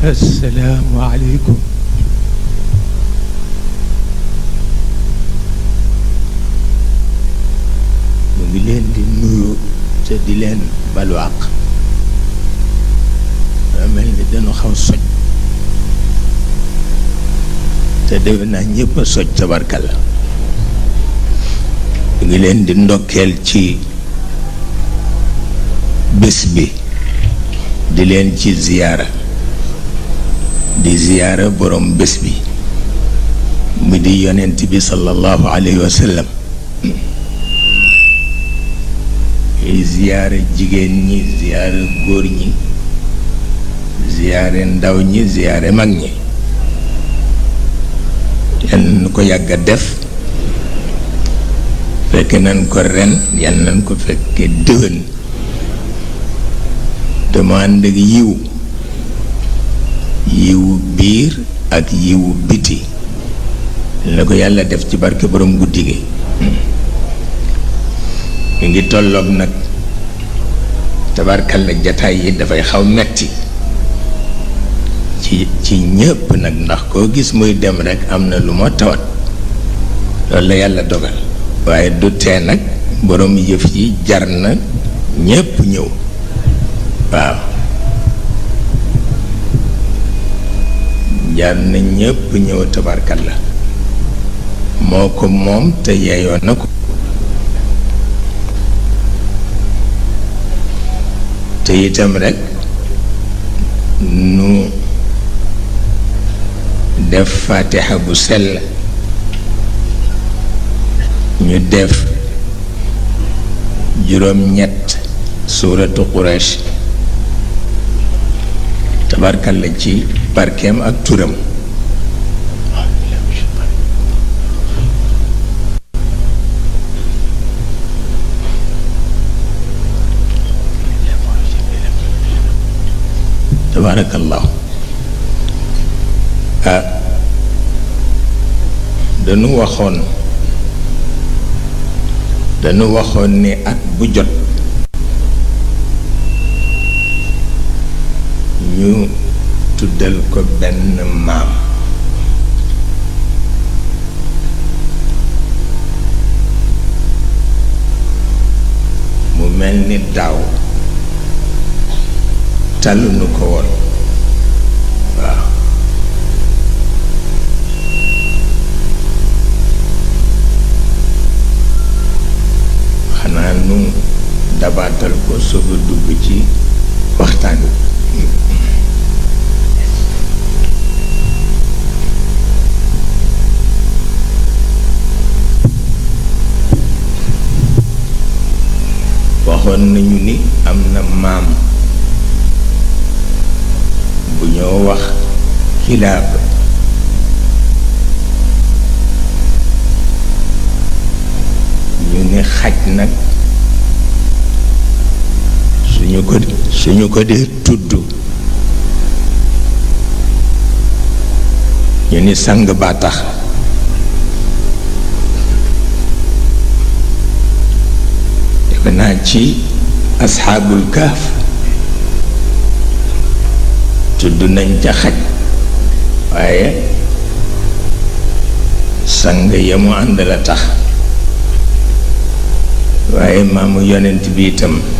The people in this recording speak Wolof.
assalaamu aleykum mu ngi leen di nuyu te di leen balu àq daa mel ni dañu xaw soj te defe naa ñëpp a soj tabarkalla mu ngi leen di ndokkeel ci bés bi di leen ci ziyaara di ziyaara borom bés bi mu di yonent bi sallallahu alayhi wa sallam yi ziyaara jigéen ñi ziyaara góor ñi ziyaare ndaw ñi ziyaare mag ñi yan nañ ko yàgg a def fekk nañ ko ren yan nañ ko fekke déwén dama ànd ak yiw yiwu biir ak yiwu biti la ko yàlla def ci barke borom guddi gi mu ngi tolloog nag tabarkalla jataay yi dafay xaw metti ci ci ñëpp nag ndax koo gis muy dem rekk am na lu moo tawat loolu la yàlla dogal waaye du tee nag borom yëf yi jar na ñëpp ñëw waaw jar na ñëpp ñëw tabarkalla moo ko moom te yeeyoo na ko te itam rekk nu def fatiha bu sell ñu def juróom-ñett suuratu Quraysh tabarkalla ci barkeem ak turam tabarakallahu ah dañu waxoon dañu waxoon ni at bu jot ñu tuddal ko benn maam mu mel ni daaw tàlluñu ko woon waaw xanaa nu dabaatal ko soog a dugg ci waxtaan wi waxoon nañu ni am na maam bu ñoo wax xilaab ñu ni xaj nag suñu ko suñu ko dee tudd ñu ni sang baa tax defe naa ci asxaabul kaaf tudd nañ ca xaj waaye sang ya mu ànd la tax waaye maamu yonent bi itam